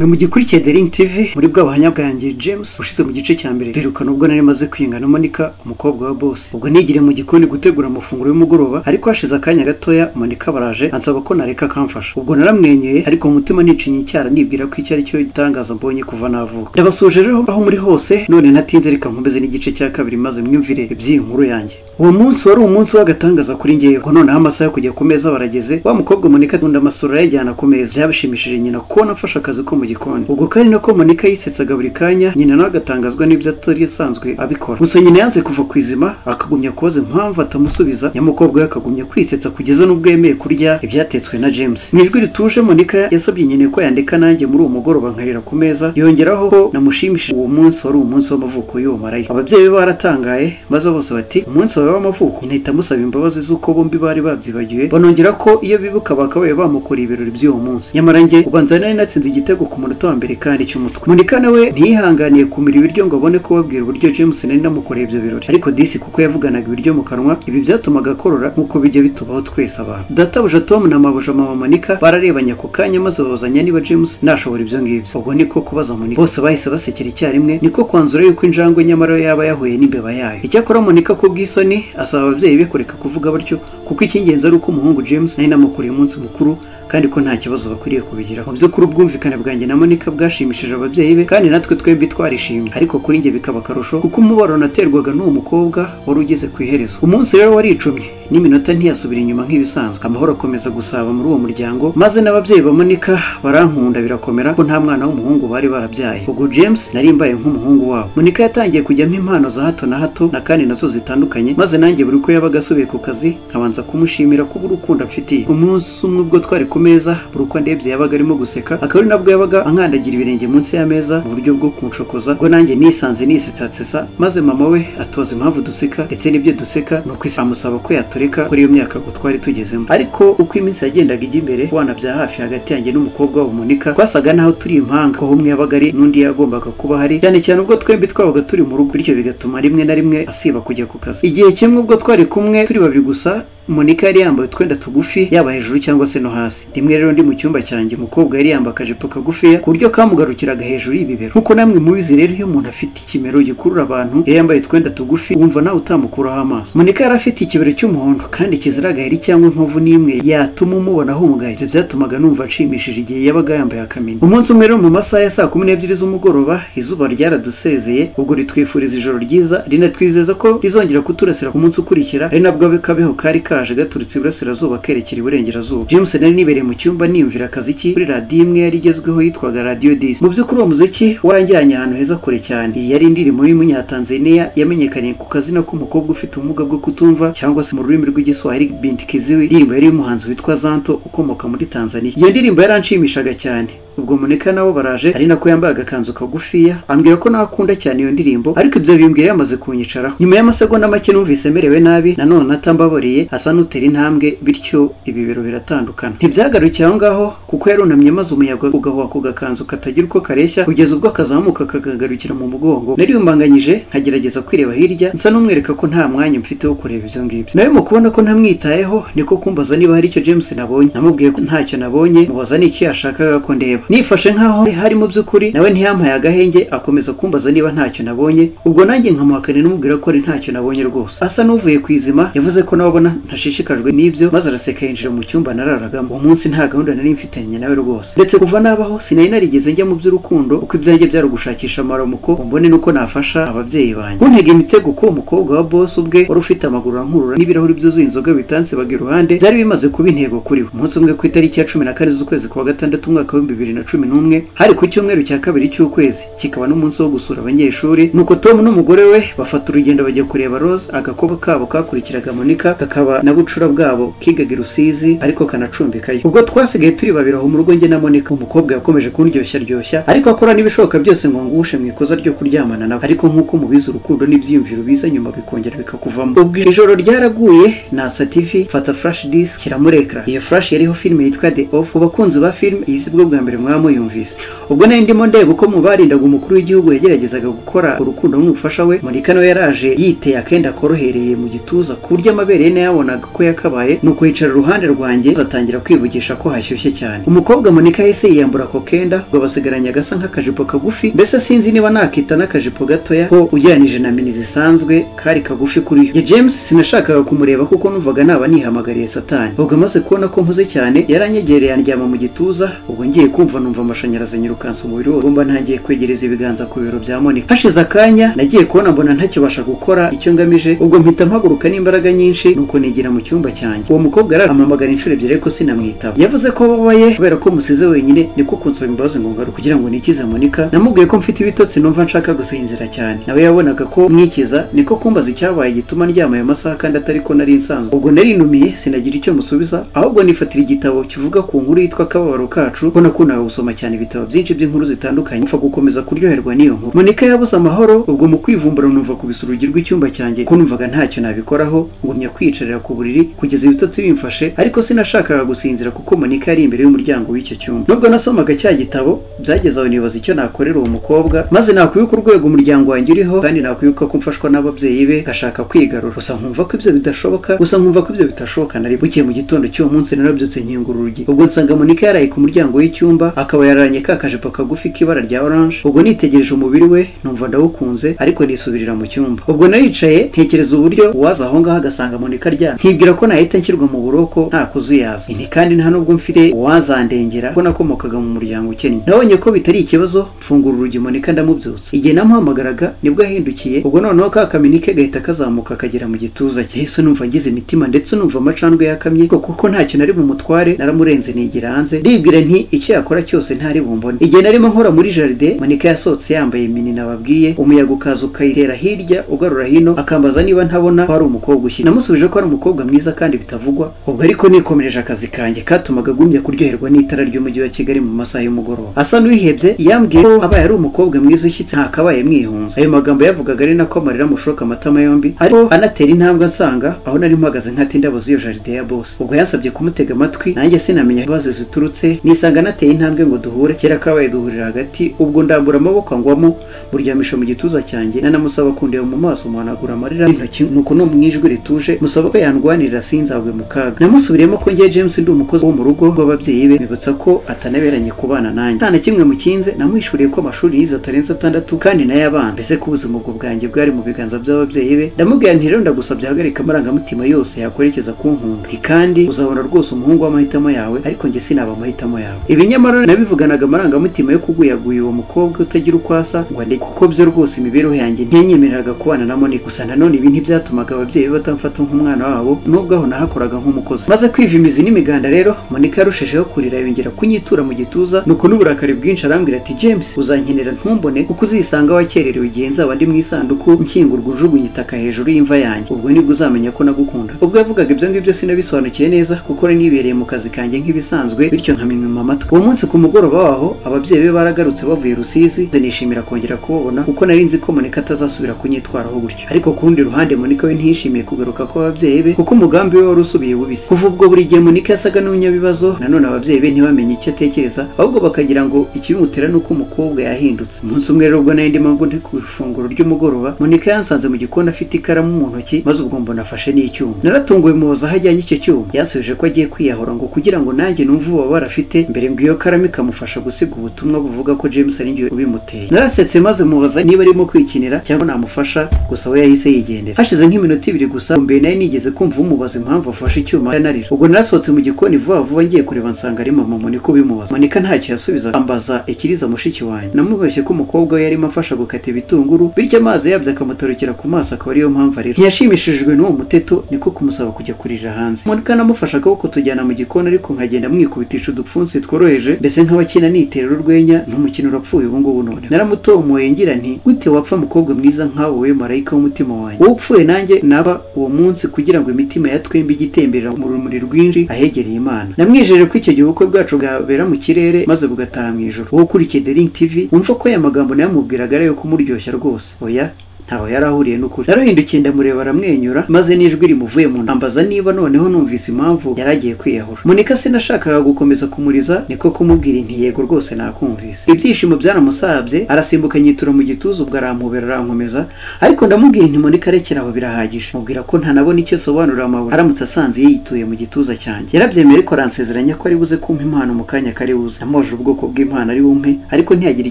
mwe mugikurikiye The Ring TV muri bwa buhamya bwanjye James ushize mu gice cya mbere turiruka nubwo nari maze kwinga na Monica umukobwa wa boss ubwo nigire mu gikoni gutegura amafunguro y'umugoroba ariko hashize akanya gatoya Monica baraje ansaba ko nareka akamfasha ubwo naramwenyuye ariko mu mutima nicinya icyara nibwira ko icyo ari cyo gitangaza mbonye kuva navuka ndabasuje rero aho muri hose none natinze reka nkomeze n'igice cya kabiri maze mwimvire iby'iyi nkuru yanjye uwo munsi wari umunsi w'agatangaza kuri ngewe ko noneho amasaha yo kujya ku meza barageze wa mukobwa monika dunda amasura yajyana ku meza byabishimishije nyina kubona afashe akazi ko mu gikoni ubwo kandi nako monika yisetsaga buri kanya nyina nawe agatangazwa n'ibyo atari asanzwe abikora gusa nyina yanze kuva ku izima akagumya kubaza impamvu atamusubiza nyamukobwa we akagumya kwisetsa kugeza n'ubwo yemeye kurya ibyatetswe na james mu ijwi rituje monika yasabye nyina ko yandika nanjye muri uwo mugoroba nkarira ku meza yongeraho ko namushimishije uwo munsi wari umunsi w'amavuko y'uwo marayika ababyeyi be baratangaye maze bose bati umunsi wawe w'amavuko inahita amusaba imbabazi z'uko bombi bari babyibagiwe banongera ko iyo bibuka bakabaye bamukoreye ibirori by'uwo munsi nyamara njye ubanza nari natsinze igitego ku munota wa mbere kandi cy'umutwe munika nawe ntiyihanganiye kumira ibiryo ngo abone ko babwira uburyo james nari namukoreye ibyo birori ariko disi kuko yavuganaga ibiryo mu kanwa ibi byatumaga akorora nk'uko bijya bitubaho twese abantu databuja tom na mabuja mama manika bararebanye ako kanya maze babazanya niba james nashobora ibyo ngibyo ubwo niko kubaza monika bose bahise basekera icyarimwe niko kwanzura yuko injangwe nyamara yaba yahuye n'imbeba yayo icyakora monika ku bw'isoni asaba ababyeyi be kureka kuvuga batyo kuko icy'ingenzi ari uko umuhungu James nari namukuriye umunsi mukuru kandi ko nta kibazo bakwiriye kubigiraho mu by'ukuri ubwumvikane bwanjye na Monica bwashimishije ababyeyi be kandi natwe twembi twarishimye ariko kuri njye bikaba akarusho kuko umubaro naterwaga n'uwo mukobwa wari ugeze ku iherezo umunsi rero waricumye n'iminota ntiyasubira inyuma nk'ibisanzwe amahoro akomeza gusaba muri uwo muryango maze n'ababyeyi ba Monica barankunda birakomera ko nta mwana w'umuhungu bari barabyaye ubwo James nari mbaye nk'umuhungu wabo Monica yatangiye kujyamo impano za hato na hato na kandi nazo zitandukanye maze nanjye buri uko yabaga asubiye ku kazi nkabanza kumushimira kubw'urukundo amfitiye umunsi umwe ubwo twari ku meza buri uko ndebye yabaga arimo guseka akaba ari nabwo yabaga ankandagira ibirenge munsi y'ameza mu buryo bwo kunshokoza ngo nanjye nisanze nisetsasesa maze mama we atoza impamvu duseka ndetse n'ibyo duseka ni uko amusaba ko yatureka kuri iyo myaka ngo twari tugezemo ariko uko iminsi yagendaga ijya imbere kubana bya hafi hagati yanjye n'umukobwa wa Monika twasaga naho turi impanga ko umwe yabaga ari n'undi yagombaga kuba ahari cyane cyane ubwo twembi twabaga turi mu rugo bityo bigatuma rimwe na rimwe asiba kujya ku kazi igihe kimwe ubwo twari kumwe turi babiri gusa monika yari yambaye utwenda tugufi yaba hejuru cyangwa se no hasi rimwe rero ndi mu cyumba cyanjye umukobwa yari yambaye akajipo kagufiya ku buryo kamugarukiraga hejuru y'ibibero nk'uko namwe mubizi rero iyo umuntu afite ikimero gikurura abantu iyo yambaye utwenda tugufi wumva nawe utamukuraho amaso monika yari afite ikibero cy'umuhondo kandi kizira agaheri cyangwa inkovu n'imwe yatuma umubona ahungaye ibyo byatumaga numva nshimishije igihe yabaga yambaye akamenya umunsi umwe rero mu masaha ya saa kumi n'ebyiri z'umugoroba izuba ryaradusezeye ubwo ritwifuriza ijoro ryiza rinatwizeza ko rizongera kuturasira ku munsi ukurikira ari nabwo kabeho kari kaje gaturutse iburasirazuba kerekera iburengerazuba james nari nibereye mu cyumba nimvira akaziki kuri radiyo imwe yari igezweho yitwaga radiyo disi mu by'ukuri uwo muziki waranjyanye ahantu heza kure cyane iyi yari indirimbo y'umunyatanzaniya yamenyekanye ku kazina k'umukobwa ufite ubumuga bwo kutumva cyangwa se mu rurimi rw'igiswahili binti kiziwi indirimbo yari y'umuhanzi witwa zanto ukomoka muri tanzania iyo ndirimbo yaranshimishaga cyane ubwo muneka nabo baraje ari nako yambaye agakanzu kagufiya ambwira ko nawe akunda cyane iyo ndirimbo ariko ibyo bimbwira yamaze kunyicaraho nyuma y'amasegonda make numvise merewe nabi nanone atambabariye asa n'utera intambwe bityo ibibero biratandukana ntibyagarukiye aho ngaho kuko yarunamye maze umuyaga ugahuha ku gakanzu katagira uko kareshya kugeza ubwo akazamuka kakagarukira mu mugongo nariyumbanganyije nkagerageza kwireba hirya nsa n'umwereka ko nta mwanya mfite wo kureba ibyo ngibyo nawe mu kubona ko ntamwitayeho niko kumbaza niba hari icyo james nabonye namubwiye ko ntacyo nabonye mubaza n'icyo yashakaga ko ndeba nifashe nkaho hari mu by'ukuri nawe ntiyampaye agahenge akomeza kumbaza niba ntacyo nabonye ubwo nanjye nkamuhakane n'umubwira ko ari ntacyo nabonye rwose asa n'uvuye ku izima yavuze ko nawe abona ntashishikajwe n'ibyo maze araseka yinjira mu cyumba nararagamo uwo munsi nta gahunda nari mfitanye nawe rwose ndetse kuva nabaho sinari narigeze njya mu by'urukundo uko ibyanjye byari ugushakisha amaramuko umbone n'uko nafasha ababyeyi banjye kuntega imitego ko umukobwa wa boss ubwe wari ufite amaguru ankurura n'ibirahuri byuzuye inzoga bitansebaga iruhande byari bimaze kuba intego kuri we umunsi umwe ku itariki ya cumi na kane z'ukwezi kwa gatandatu umwaka w'ibihumbi bibiri na cumi n'umwe hari ku cyumweru cya kabiri cy'ukwezi kikaba n'umunsi wo gusura abanyeshuri nuko tom n'umugore we bafata urugendo bajya kureba rose agakoba kabo kakurikiraga monika kakaba na bucura bwabo kigaga i rusizi ariko kanacumbikayo ubwo twasigaye turi babiri aho mu rugo njye na monika umukobwa yakomeje kundyoshya ryoshya ariko akora n'ibishoboka byose ngo ngushe mu ikosa ryo kuryamana nawe ariko nk'uko mubizi urukundo n'ibyiyumviro biza nyuma bikongera bikakuvamo ubwo ijoro ryaraguye natsa tv mfata flash disk kiramurekera iyo flash yariho filime yitwa the off ku bakunzi ba filime iyi si bwo bwa mbere mwaba muyumvise ubwo nari ndimo ndeba uko mu barindaga umukuru w'igihugu yageragezaga gukora urukundo n'umufasha we monika nawe yaraje yiteye akenda korohereye mu gituza ku buryo amabere ye nayabonaga ko yakabaye nuko yicara iruhande rwanjye atangira kwivugisha ko hashyushye cyane umukobwa monika yahise yiyambura ako kenda ngo basigaranye agasa nk'akajipo kagufi mbese sinzi niba nakita n'akajipo gatoya ko ugereranije na mini zisanzwe kari kagufi kuri yo Njye james sinashakaga kumureba kuko numvaga naba nihamagariye satani ubwo amaze kubona ko mpuze cyane yaranyegereye andyama mu gituza ubwo ngiye kumva numva amashanyarazi anyirukansa umubiri wose ngomba ntangiye kwegereza ibiganza ku bibero bya monika hashize akanya nagiye kubona mbona ntakibasha gukora icyo ngamije ubwo mpita mpaguruka n'imbaraga nyinshi nuko nigira mu cyumba cyanjye uwo mukobwa yarampamagara inshuro ebyiri ariko sinamwitaba yavuze ko babaye kubera ko musize wenyine niko kunsaba imbabazi ngo ngaruke kugira ngo nikize monika namubwiye ko mfite ibitotsi numva nshaka gusinzira cyane nawe yabonaga ko mwikiza niko kumbaza icyabaye gituma ndyama ayo masaha kandi atari ko nari nsanzwe ubwo narinumiye sinagira icyo musubiza ahubwo nifatira igitabo kivuga ku nkuru yitwa akababaro kacu ko nakundaga gusoma cyane ibitabo byinshi by'inkuru zitandukanye upfa gukomeza kuryoherwa n'iyo nkuru monika yabuze amahoro ubwo mu kwivumbura numva kubisa urugi rw'icyumba cyanjye ko numvaga ntacyo nabikoraho ngumya kwiyicarira ku buriri kugeza ibitotsi bimfashe ariko sinashakaga gusinzira kuko monika yari imbere y'umuryango w'icyo cyumba nubwo nasomaga cya gitabo byageze aho nibaza icyo nakorera uwo mukobwa maze nakwibuka urwego umuryango wanjye uriho kandi nakwibuka ko mfashwa n'ababyeyi be ngashaka kwigarura gusa nkumva ko ibyo bidashoboka gusa nkumva ko ibyo bitashoboka nari bukiye mu gitondo cy'uwo munsi narabyutse nkingura urugi ubwo nsanga monika yaraye ku muryango w'icyumba akaba yararanye ka kajipo kagufi k'ibara rya oranje ubwo nitegereje umubiri we numva ndawukunze ariko nisubirira mu cyumba ubwo naricaye ntekereza uburyo uwaza aho ngaho agasanga monika aryamye nkibwira ko nahita nshyirwa mu buroko nta kuzuyaza ni kandi nta nubwo mfite uwazandengera ko nakomokaga mu muryango ukennye nabonye ko bitari ikibazo mfungura urugi monika ndamubyutsa igihe namuhamagaraga nibwo yahindukiye ubwo noneho ka kaminike gahita kazamuka kagera mu gituza cye yahise numva ngize imitima ndetse numva amacandwe yakamye kuko kuko ntacyo nari bumutware naramurenze nigira hanze ndibwira nti icyo yakora cyose ntari bumbone igihe narimo nkora muri jaride monika yasohotse yambaye mini nababwiye umuyaga ukaza ukayitera hirya ugarura hino akambaza niba ntabona ko ari umukobwa ushyira namusubije ko ari umukobwa mwiza kandi bitavugwa ubwo ariko nikomereje akazi kanjye katumaga agumya kuryoherwa n'itara ry'umujyi wa kigali mu masaha y'umugoroba asa n'uwihebye yambwiye ko abaye ari umukobwa mwiza ushyitse ntakabaye mwihunze ayo magambo yavugaga ari nako amarira amushoka amatama yombi ariko anatera intambwe nsanga aho nari mpagaze nkata indabo z'iyo jaride ya bose ubwo yansabye kumutega amatwi nanjye sinamenya ibibazo ziturutse nisanga anateye intambwe ngo duhure kera kabaye duhurira hagati ubwo ndambura amaboko angwamo muryamisha mu gituza cyanjye nanamusaba kundeba mu maso muhanagura amarira y'intoki nuko no mu ijwi rituje musaba ko yandwanirira sinzagwe mu kaga namusubiriyemo ko njye James ndi umukozi wo mu rugo rw'ababyeyi be nibutsa ko atanaberanye kubana nanjye nta na kimwe mukinze namwishuriye ko amashuri yize atarenze atandatu kandi nayo abana mbese ko ubuzima ubwo bwanjye bwari mu biganza by'ababyeyi be ndamubwira nti rero ndagusabye hagarika amarangamutima yose yakwerekeza ku nkunda Nti kandi uzabona rwose umuhungu w'amahitamo yawe ariko njye sinaba amahitamo yawe ibi nyamara nabivuganaga amarangamutima yo kuguyaguya uwo mukobwa utagira uko asa ngo ande kuko byo rwose imibereho yanjye ntiyanyemereraga kubana na Monique gusa nanone ibi ntibyatumaga ababyeyi be batamfata nk'umwana wabo nubwo aho nahakoraga nk'umukozi maze kwiva imizi n'imiganda rero Monica yarushijeho kurira yongera kunyitura mu gituza nuko n'uburakari bwinshi arambwira ati James uzankenera ntumbone kuko uzisanga wakererewe igihe nzaba ndi mu isanduku nkingurwa ujugunye itaka hejuru y'imva yanjye ubwo nibwo uzamenya ko nagukunda ubwo yavugaga ibyo ngibyo sinabisobanukiye neza kuko ari nibereye mu kazi kanjye nk'ibisanzwe bityo nkamimima amatwi uwo munsi ku mugoroba waho ababyeyi be baragarutse bavuye rusizi nze nishimira kongera kubabona kuko nari nzi ko monika atazasubira kunyitwaraho gutyo ariko ku rundi ruhande monika we ntiyishimiye kugaruka kw'ababyeyi be kuko umugambi we wari usubiye bubisi kuva ubwo buri gihe monika yasaga n'umunyabibazo nanone ababyeyi be ntibamenye icyo atekereza ahubwo bakagira ngo ikibimutera ni uko umukobwa yahindutse umunsi umwe rero ubwo nari ndimo ngo ndi ku ifunguro ry'umugoroba monika yansanze mu gikoni afite ikaramu mu ntoki maze ubwo mbona afashe n'icyuma naratunguwe mubaza aho ajyanye icyo cyuma yansubije ko agiye kwiyahura ngo kugira ngo nanjye numve ububabare afite mbere ngo iyo karamu ikamufasha gusiga ubutumwa buvuga ko James ari njye ubimuteye narasetse maze mubaza niba arimo kwikinira cyangwa namufasha gusa we yahise yigendera hashize nk'iminota ibiri gusa mbere nari nigeze kumva umubaza impamvu afashe icyuma narira ubwo narasohotse mu gikoni vuba vuba ngiye kureba nsanga ari mama Monika ubimubaza Monika ntacyo yasubiza ambaza ikiriza mushiki wanjye namubeshye ko umukobwa we yarimo afasha gukata ibitunguru bityo amazi yabyo akamutarukira ku maso akaba ariyo mpamvu arira ntiyashimishijwe n'uwo muteto niko kumusaba kujya kurira hanze Monika namufasha akaboko tujyana mu gikoni ariko nkagenda mwikubitisha udupfunsi tworoheje mbese nk'abakina niterera urwenya n'umukino urapfuye ubu ngubu none naramutomoye ngira nti gute wapfa mukobwa mwiza nk'awo we marayika w'umutima wanjye wowe upfuye nanjye naba uwo munsi kugira ngo imitima ya twembi ijye itembera mu rumuri rwinshi ahegereye imana namwijeje ko icyo gihe ubukwe bwacu bwabera mu kirere maze bugataha mu ijoro wowe ukurikiye The Ring TV wumva ko aya magambo nayamubwiraga ari ayo kumuryoshya rwose oya ntaho yari ahuriye n'ukuri narahindukiye ndamureba aramwenyura maze n'ijwi rimuvuye mu nda ambaza niba noneho numvise impamvu yari agiye kwiyahura munika sinashakaga gukomeza kumuriza niko kumubwira inti yego rwose nakumvise ibyishimo byaramusabye arasimbuka nyitura mu gituza ubwo arampobera arankomeza ariko ndamubwira inti munika rekera aho birahagije mubwira ko ntanabona icyo asobanurira amabuye aramutse asanze yiyituye mu gituza cyanjye yarabyemeye ariko aransezeranya ko ari buze kumpa impano mu kanya kari buze namoje ubwoko bw'impano ari bumpe ariko ntiyagira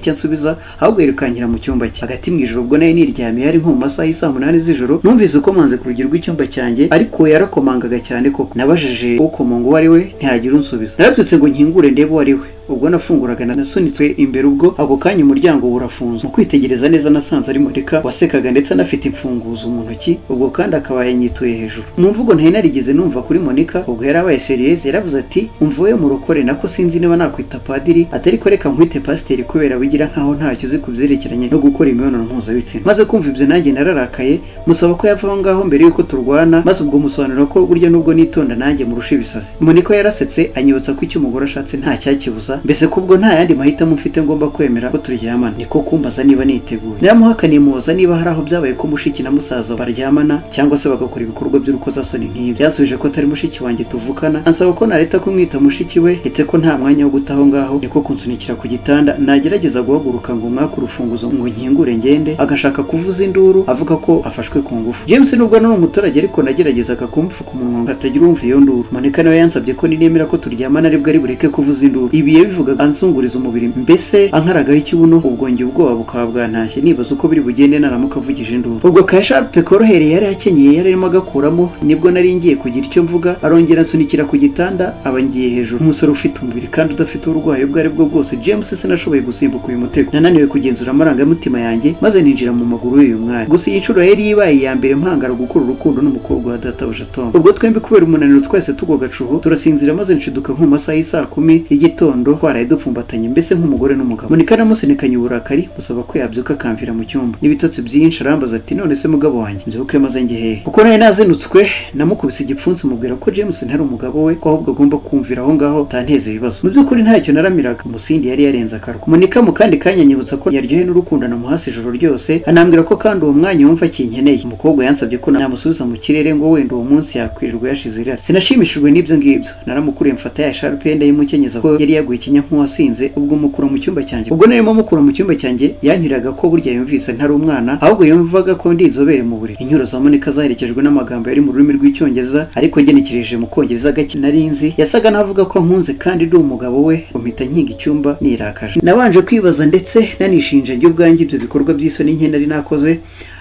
icyo ansubiza ahubwo yirukankira mu cyumba cye hagati mu ijoro ubwo nari niryamiye yari nko mu masaha y'i saa munani z'ijoro numvise ukomanze ku rugi rw'icyumba cyanjye ariko yarakomangaga cyane koko nabajije ukomonga uwo ari we ntihagira unsubiza narabyutse ngo nkingure ndebe uwo ari we ubwo nafunguraga nasunitswe imbere ubwo ako kanya umuryango urafunze mu kwitegereza neza nasanze ari mureka wasekaga ndetse anafite imfunguzo mu ntoki ubwo kandi akaba yanyituye hejuru mu mvugo ntari narigeze numva kuri monika ubwo yari abaye seriyeze yaravuze ati umvuye murokore nako sinzi niba nakwita padiri atari ko reka nkwite pasiteri kubera wigira nkaho ntacyo uzi ku byerekeranye no gukora imibonano mpuzabitsina maze kumva ibyo nanjye nararakaye musaba ko yava aho ngaho mbere y'uko turwana maze ubwo musobanura ko burya nubwo nitonda nanjye murusha ibisazi monika yarasetse anyibutsa ko icyo umugore ashatse nta cyakibuza mbese kubwo nta yandi mahitamo mfite ngomba kwemera ko turyamana niko kumbaza niba niteguye naramuhakaniye mubaza niba hari aho byabaye ko mushiki na musaza baryamana cyangwa se bagakora ibikorwa by'urukozasoni nk'ibi byasubije ko atari mushiki wanjye tuvukana ansaba ko nareta kumwita mushiki we ndetse ko nta mwanya wo guta aho ngaho niko kunsunikira ku gitanda nagerageza guhaguruka ngo umwaka urufunguzo ngo nkingure ngende agashaka kuvuza induru avuga ko afashwe ku ngufu james nubwo ari umuturage ariko nageragezaga kumupfuka umunwa ngo atagira uwumva iyo nduru monika nawe yansabye ko ninemera ko turyamana aribwo ari bureke kuvuza induru ibi yabivuga ansunguriza umubiri mbese ankaragaho ikibuno ubwo njye ubwoba bukaba bwantashye nibaza uko biri bugende naramuka avugije induru ubwo ka sharpe korohereye yari akenyeye yari arimo agakuramo nibwo nari ngiye kugira icyo mvuga arongera ansunikira ku gitanda aba ngiye hejuru umusore ufite umubiri kandi udafite uburwayi ubwo ari bwo bwose james sinashoboye gusimbuka uyu mutego nananiwe kugenzura amarangamutima yanjye maze ninjira mu maguru y'uyu mwari gusa iyi nshuro yari ibaye iya mbere mpangara gukura urukundo n'umukobwa wa databuja tom ubwo twembi kubera umunaniro twese tugoga cuho turasinzira maze nshiduka nko mu masaha y'isaa kumi y'igitondo twaraye dupfumbatanye mbese nk'umugore n'umugabo monika namusenikanye uburakari musaba ko yabyuka akamvira mu cyumba n'ibitotsi byinshi arambaza ati none se mugabo wanjye mbyuke maze njye hehe kuko nawe nazinutswe namukubise igipfunsi mubwira ko james ntari umugabo we ko ahubwo agomba kumvira aho ngaho atanteza ibibazo mu by'ukuri ntacyo naramiraga umusindi yari yarenze akarwa monika mu kandi kanya anyibutsa ko yaryohe n'urukundo namuhasi ijoro ryose anambwira ko kandi uwo mwanya wumva akinkeneye umukobwa yansabye ko namusubiza mu kirere ngo wenda uwo munsi yakwirirwa yashize irari sinashimishijwe n'ibyo ngibyo naramukuriye mfata ya sharupe ndayimukenyeza ko yari yaguye ikinya nk'uwasinze ubwo mukura mu cyumba cyanjye ubwo narimo mukura mu cyumba cyanjye yanyuraga ko burya yumvise ntari umwana ahubwo yumvaga ko ndi inzobere mu buriri inyuro za monika zaherekejwe n'amagambo yari mu rurimi rw'icyongereza ariko ngenekereje mu kongereza gake nari nzi yasaga n'avuga ko nkunze kandi ndi umugabo we umpita nkinga icyumba nirakaje nabanje kwibaza ndetse nanishinja njye ubwanjye ibyo bikorwa by'isoni nke nari nakoze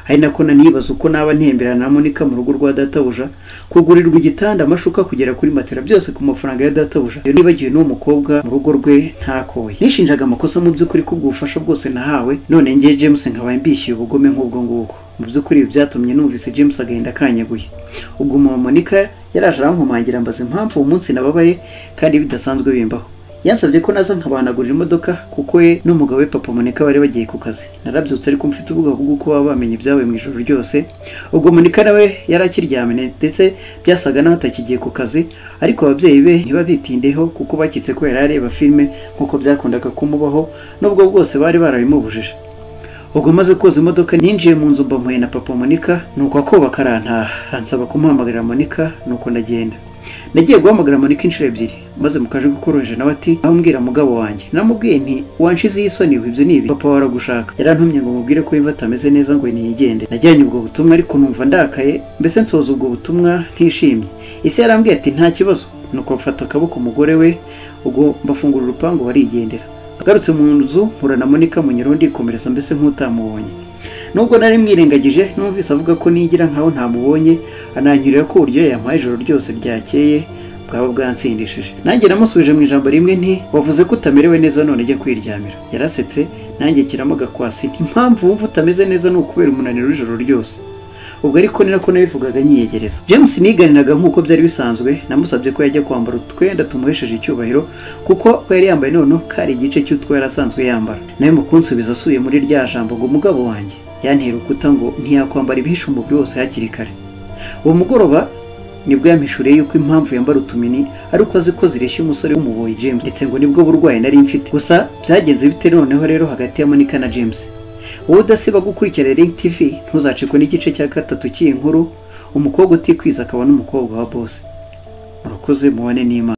ari nako nanibaza uko naba ntemberana na monika mu rugo rwa databuja kugurirwa igitanda amashuka kugera kuri matera byose ku mafaranga ya databuja iyo nibagiwe n'uwo mukobwa mu rugo rwe ntakoye nishinjaga amakosa mu by'ukuri kubwo ubufasha bwose nahawe none ngiye james nkaba mbishyuye ubugome nk'ubwo ngubwo mu by'ukuri ibi byatumye numvise james agahinda akanyaguye ubwo umuntu monika yaraje arankomangira ambaza impamvu uwo munsi nababaye kandi bidasanzwe bimbaho yansabye ko naza nkabanagurira imodoka kuko we n'umugabo we papa Monika bari bagiye ku kazi narabyutse ariko mfite ubwoba bw'uko baba bamenye ibyabaye mu ijoro ryose ubwo Monika nawe yari akiryamye ndetse byasaga naho atakigiye ku kazi ariko ababyeyi be ntibabitindeho kuko bakitse ko yari areba filime nk'uko byakundaga kumubaho n'ubwo bwose bari barabimubujije ubwo maze koza imodoka ninjiye mu nzu mbamuye na papa Monika nuko akoba karantaha ansaba kumuhamagarira Monika nuko ndagenda nagiye guhamagara monika inshuro ebyiri maze mukaje gukoroheje nawe ati aho mbwira mugabo wanjye namubwiye nti wanshizeho isoni ibyo ni ibi papa waragushaka yarantumye ngo mubwire ko yumva atameze neza ngo ntiyigende najyanye ubwo butumwa ariko numva ndakaye mbese nsoza ubwo butumwa ntishimye isi yarambwiye ati nta kibazo nuko mfata akaboko umugore we ubwo mbafungura urupangu barigendera agarutse mu nzu mpura na monika munyirundi komereza mbese nk'utamubonye nubwo nari mwirengagije numvise avuga ko nigira nkaho ntamubonye ananyurira ko uburyo yampaye ijoro ryose ryakeye bwaba bwansindishije nanjye namusubije mu ijambo rimwe nti wavuze ko utamerewe neza none ujya kwiryamira yarasetse nanjye kiramo gakwasi impamvu wumva utameze neza ni ukubera umunaniro w'ijoro ryose ubwo ariko ni nako nabivugaga nyiyegereza james niganiraga nk'uko byari bisanzwe namusabye ko yajya kwambara utwenda tumuhesheje icyubahiro kuko ko yari yambaye noneho kari igice cy'utwo yari asanzwe yambara nawe mukunsubiza asuye muri rya jambo ngo umugabo wanjye yantera urukuta ngo ntiyakwambara ibihisha umubiri wose hakiri kare uwo mugoroba nibwo yampishuriye yuko impamvu yambara utumini ari uko azi ko zireshya umusore w'umuboyi james ndetse ngo nibwo burwayi nari mfite gusa byagenze bite noneho rero hagati ya monika na james wowe udasiba gukurikira Link TV ntuzacikwe n'igice cya gatatu cy'iyi nkuru umukobwa utikwiza akaba n'umukobwa wa bose murakoze mubane n'imana